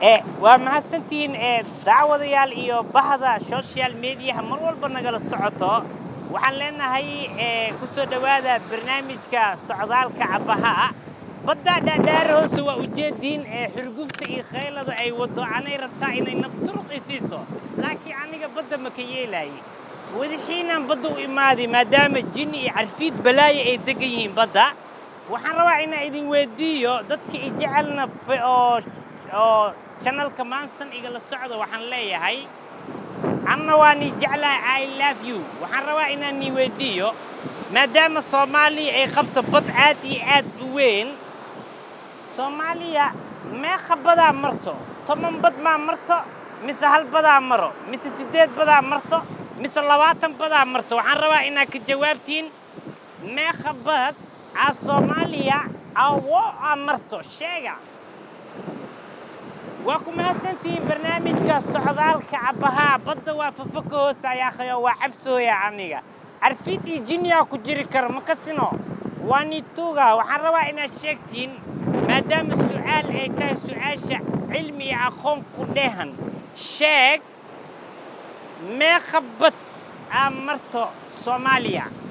waa mahadsantihiin daawadayaal iyo bahda social mediaha mar walba nagala socoto waxaan leenahay ku soo dhowaada barnaamijka socdaalka cabbaha badda dhaadhaar hoose waa ujeediin xurgufta iyo khaylada ay waddo anay rabtaa inay nafturuq i siiso laakiin aniga badda ma ka yeelaaye wadaxiinaan badda u imaaday maadaama jinni iyo carfiid balaayo ay degan yihiin badda waxaan rabaa inaan idin weyddiiyo dadka i jecelna oo oo janalka maansan igala socda waxaan leeyahay anna waa nii jeclahay i love you waxaan rabaa inaan nii weyddiiyo maadaama soomaaliya ay qabto bad aad iyo aad u weyn soomaaliya meeqa badaa marto toban bad maa marto mise hal badaa maro mise siddeed badaa marto mise labaatan badaa marto waxaan rabaa inaad ka jawaabtiin meeqa bad aa soomaaliya awo aa marto sheega waa ku mahadsantihiin barnaamijka socdaalka cabbahaa badda waa fafaka hoose ayaakhayo waa cabsooya aniga carfiid iyo jinniyaa ku jiri karo ma kasino waa niituuga waxaan rabaa inaad sheegtiin maadaama su'aal ay tahay su'aasha cilmi iyo aqoon ku dheehan sheeg meeqa bad aa marto soomaaliya